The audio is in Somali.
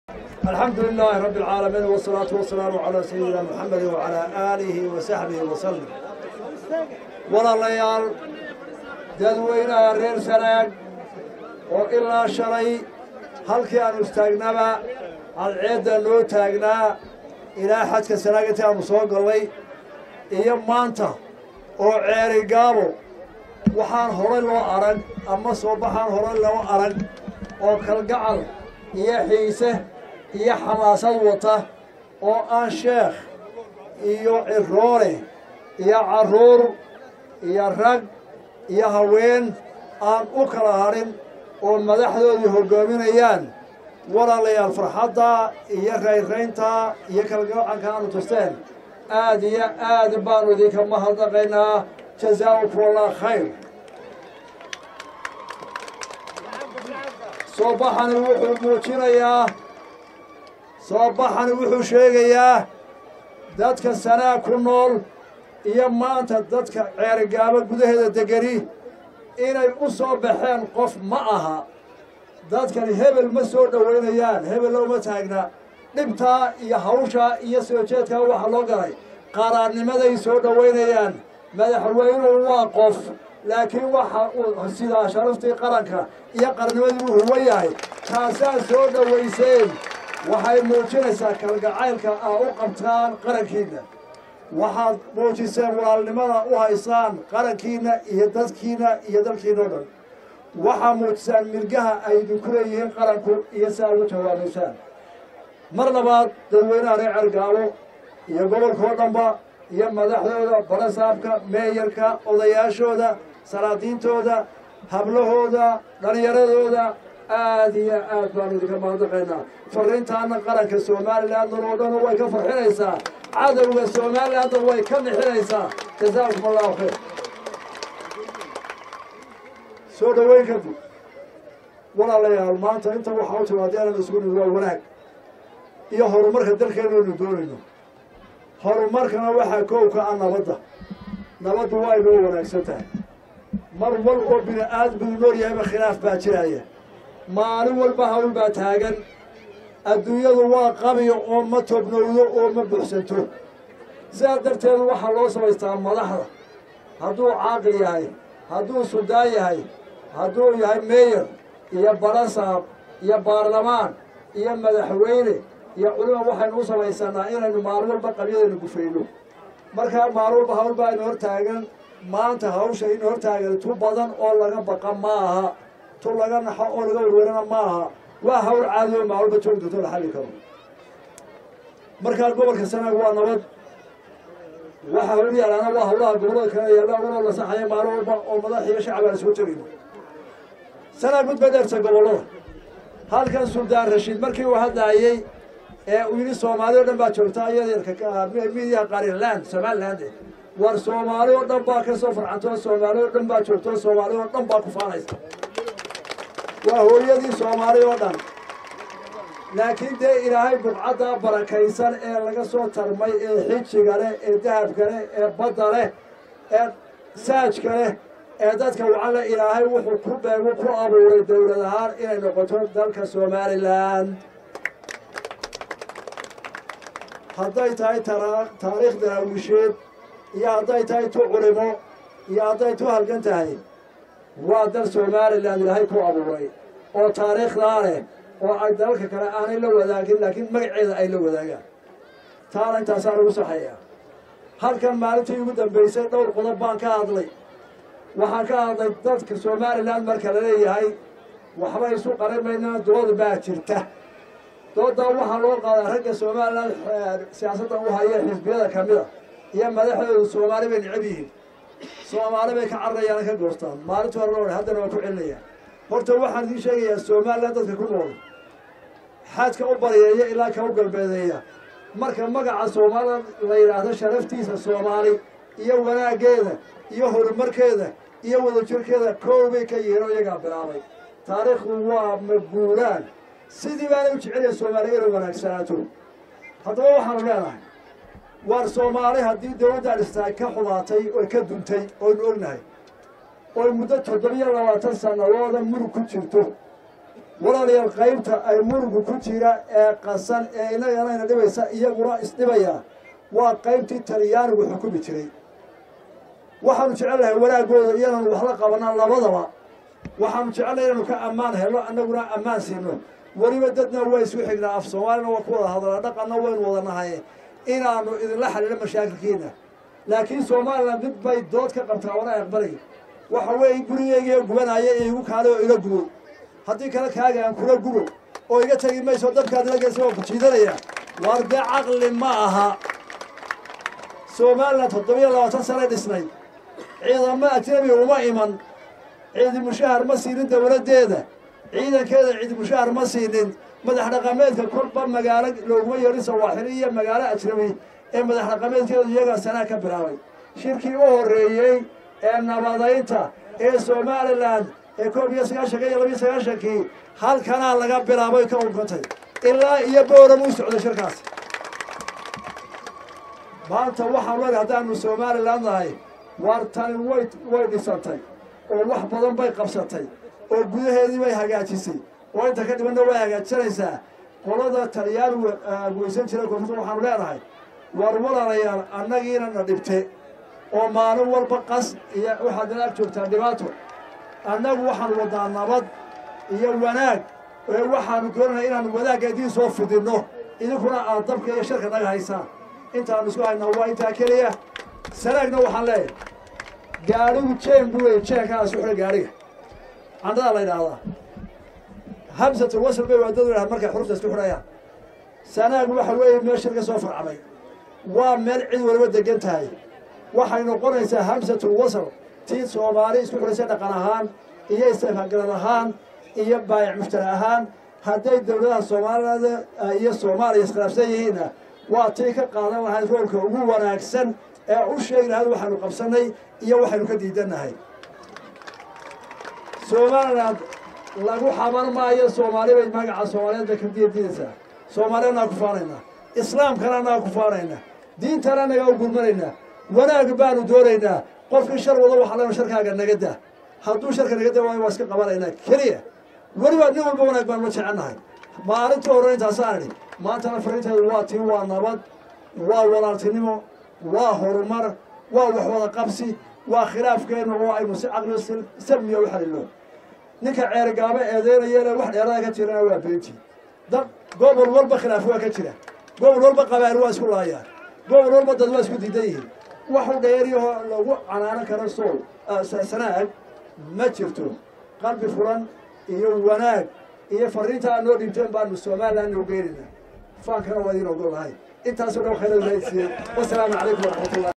الحمد لله رب العالمين والصلاة والسلام على سيدنا محمد وعلى آله وصحبه وسلم walaalayaal dadweynaha reer sanaag oo ilaa shalay halkii aanu istaagnaba cadceedda noo taagnaa ilaa xadka sanaag intii aanu soo gallay iyo maanta oo ceeri gaabo waxaan horay loo arag ama soo baxaan horay loo arag oo kalgacal iyo xiise iyo xamaasad wata oo aan sheekh iyo ciroole iyo carruur iyo rag iyo haween aan u kala hadhin oo madaxdoodii hoggaaminayaan walaalayaal farxadda iyo rayraynta iyo kalgacanka aanu tusteen aad iyo aad baanu idinka mahadnaqaynaa jazaakum allah khayr soo baxani wuxuu muujinayaa soo baxani wuxuu sheegayaa dadka sanaa ku nool iyo maanta dadka ceerigaabo gudaheeda degani inay u soo baxeen qof ma aha dadkani hebel ma soo dhowaynayaan hebel looma taagna dhibtaa iyo hawshaa iyo soo jeedkaa waxaa loo galay qaraarnimaday soo dhowaynayaan madaxweynuhu waa qof laakiin waxa uu sidaa sharaftii qaranka iyo qarnimadii uu huwan yahay taasaa soo dhowayseen waxay muujinaysaa kalgacaylka aa u qabtaan qarankiinna waxaad muujiseen walaalnimada u haysaan qarankiinna iyo dadkiinna iyo dalkiina o dhan waxaa muujisaan mirgaha ay idinku leeyihiin qaranku iyo si aad ugu jawaabaysaan mar labaad dadweynaha reer cergaabo iyo gobolkao dhanba iyo madaxdooda barasaabka meeyarka odayaashooda salaadiintooda hablahooda dhallinyaradooda aad iyo aad baanu idinka mahadnaqaynaa farriintaana qaranka somalilandan oo dhan way ka farxinaysaa cadowga somalilandan way ka nixinaysaa jazaakum allahu khayr soo dhoweyn kadib walaalayaal maanta inta waxaa u timaadeenan isugu nimid waa wanaag iyo horumarka dalkeenaynu doonayno horumarkana waxaa koowka ah nabadda nabaddu waa inoo wanaagsan tahay mar wal oo bini aadmigu nool yahayba khilaaf baa jiraya maalin walba hawl baa taagan adduunyadu waa qabiyo oo ma tobnowdo oo ma buxsanto sidaa darteed waxaa loo samaystaa madaxda hadduu caaqil yahay hadduu suldaan yahay hadduu yahay meeyar iyo barasaab iyo baarlamaan iyo madaxweyne iyo culima waxaynu u samaysanaa inaynu maalin walba qabyadaynu gufayno markaa maalin walba hawl baa ina hor taagan maanta hawsha ina hor taagan tu badan oo laga baqa ma aha tu laga naxo oo laga werwerana ma aha waa hawl caadi oo maalin walba joogi doonto la xalli karo markaa gobolka sanaag waa nabad waxa hawl yaalaana waa hawlaha gobolada kale yaalla unoo la saxaya maalin walba oo madax iyo shacab aan soo tegayno sanaag mid badeerta gobollada halkan suldaan rashiid markii uu hadlaayey ee uu yidhi soomaali o dhan baa joogta iyadeerka midiyaha qarinland somaliland war soomaali oo dhan baa ka soo farcanto soomaali oo dhan baa joogto soomaali oo dhan baa ku faanaysa waa hooyadii soomaali oo dhan laakiin dee ilaahay bugcadda barakaysan ee laga soo tarmay ee xijiga leh ee dahabka leh ee badda leh ee saajka leh ee dadka wacan leh ilaahay wuxuu ku beegu ku abuuray dowlad ahaan inay noqoto dalka somalilan hadday tahay taariikh daraawisheed iyo hadday tahay tu culimo iyo hadday tu halgan tahay waa dal somalilan ilaahay ku abuuray oo taariikhdaa leh oo ay dalalka kale aanay la wadaagin laakiin magaceeda ay la wadaagaan taana intaasaa lagu saxeeyaa halkan maalintii ugu dambaysay dhowr qodob baan ka hadlay waxaan ka hadlay dadka somalilan marka la leeyahay waxba isu qarimaynaa dood baa jirta doodaa waxaa loo qaadaa ragga somalilan siyaasadda u haya xisbiyada ka mida iyo madaxdoodu soomaali bay necab yihiin soomaali bay ka cararayaana ka goostaan maalinta hore loo haddana waa ku celinayaan horta waxaan idiin sheegayaa somalilan dadka ku nool xaadka u baryeeya ilaa ka u galbeedeeya marka magaca soomaalida la yidhaahdo sharaftiisa soomaali iyo wanaaggeeda iyo horumarkeeda iyo wadajirkeeda koobay ka yihiin oo iyagaa bilaabay taariikhdu waa maguuraan sidii baana u jecelaya soomaaliya inay wanaagsanaato haddaba waxaanu leenahay waar soomaali haddii dowladda dhistaay ka xumaatay oo ka duntay oynu ognahay oy muddo toddobiyo labaatan sannadooda murug ku jirto walaalayaal qaybta ay murugu ku jira ee qasan ee inaganayna dhibaysa iyaguna isdhibaya waa qaybtii talyaanigu xukumi jiray waxaanu jecelnahay wanaagooda iyadan wax la qabanaa labadaba waxaanu jecelnahay inaynu ka ammaan helno annaguna ammaan siino weliba dadna waa isku xignaa af soomaalina waa ku wada hadlaa dhaqanna waynu wada nahay inaanu idinla xalilo mashaakilkiina laakiin somalilan mid bay dood ka qabtaa wana aqbalay waxa weeye gurigeygiiyo gubanaya ee igu kaale oo ila gubo haddii kale kaaga aan kula gubo oo iga tegi mayso dadkaad ila geysa waa ku jiidanaya waar dee caqli ma aha somalilan toddobiyo labaatan sanay dhisnay ciidamo ajnabi uma iman ciidi mushahar ma siinin dowladdeeda ciidankeeda ciidi mushahar ma siinin madax dhaqameedka kolba magaalo looguma yeedhin sawaaxili iyo magaalo ajnabi ee madax dhaqameedkeedu iyagaa sanaa ka bilaabay shirkii u horreeyey ee nabadaynta ee somalilan ee koob iyo sagaashanka iyo labiyo sagaashankii halkanaa laga bilaabay ka unkantay ilaa iyo booram u socday shirkaas maanta waxaan leedahay haddaanu somalilan nahay waar tani way way dhisantay oo wax badan bay qabsatay oo gudaheedii bay hagaajisay oo inta ka dhibanna way hagaajisanaysaa qolada talyaanigu weysan jiray koonfurta waxaanu leenahay war walaalayaal annagiina na dhibte oo maalin walba qas iyo waxaad nala ag joogtaa dhibaato annagu waxaanu wadaa nabad iyo wanaag ee waxaanu doonanay inaanu wanaagga idiin soo fidinno idinkuna aad dabka iyo sharka naga haysaan intaanu isku haynaa waa intaa keliya sanaagna waxaan leeyahay gaadhigu jeen buu wey jeenkaa isu xidha gaadhiga candadaa la yidhaahdaa hamsatul wasl bay waadadu yidhaha markay xurufta isku xidhayaan sanaag waxa weeye meel shir ka soo farcamay waa meel cid waliba degan tahay waxay noqonaysaa hamsatul wasl tii soomaali isku xidhaysay dhaqan ahaan iyo istifaagalad ahaan iyo baayac mushtari ahaan hadday dowladaha soomaalida iyo soomaaliya iskhilaafsan yihiinna waa tii ka qaadan lahayd roolka ugu wanaagsan ee u sheegi lahayd waxaynu qabsannay iyo waxaynu ka diidannahay somaliland lagu xaban maayo soomaali bay magaca soomaaliyeed bay ka diidaysaa soomaali annaga ku faanaynaa islaamkana annaga ku faanaynaa diintana annagaa u gurmanaynaa wanaag baanu doonaynaa qofkii shar wado waxa leena sharkaaga naga daa hadduu sharka naga daa waayo waa iska qabanaynaa keliya weliba nin walba wanaag baanu la jecelnahay maalintii hore intaasaan idhi maantana fariinteedu waa tii waa nabad waa walaaltinimo waa horumar waa wax wada qabsi waa khilaafkeenna oo aynu si caqli salmiya u xalilo ninka ceergaabo eedeynayana wax dheerada ka jirana waa beentii dad gobol walba khilaaf waa ka jira gobol walba qabaal waa isku laayaan gobol walba dad waa isku diidan yihiin waxu dheeriyahoo lagu canaanan karo sool sanaag ma jirto qalbi furan iyo wanaag iyo fariinta aad noo dhiibteen baanu somalilan noo geenayna faankana waa idiin ogol lahay intaasoo dhan khayra ilahay siiyey wasalaamu calaykum waraxmatullah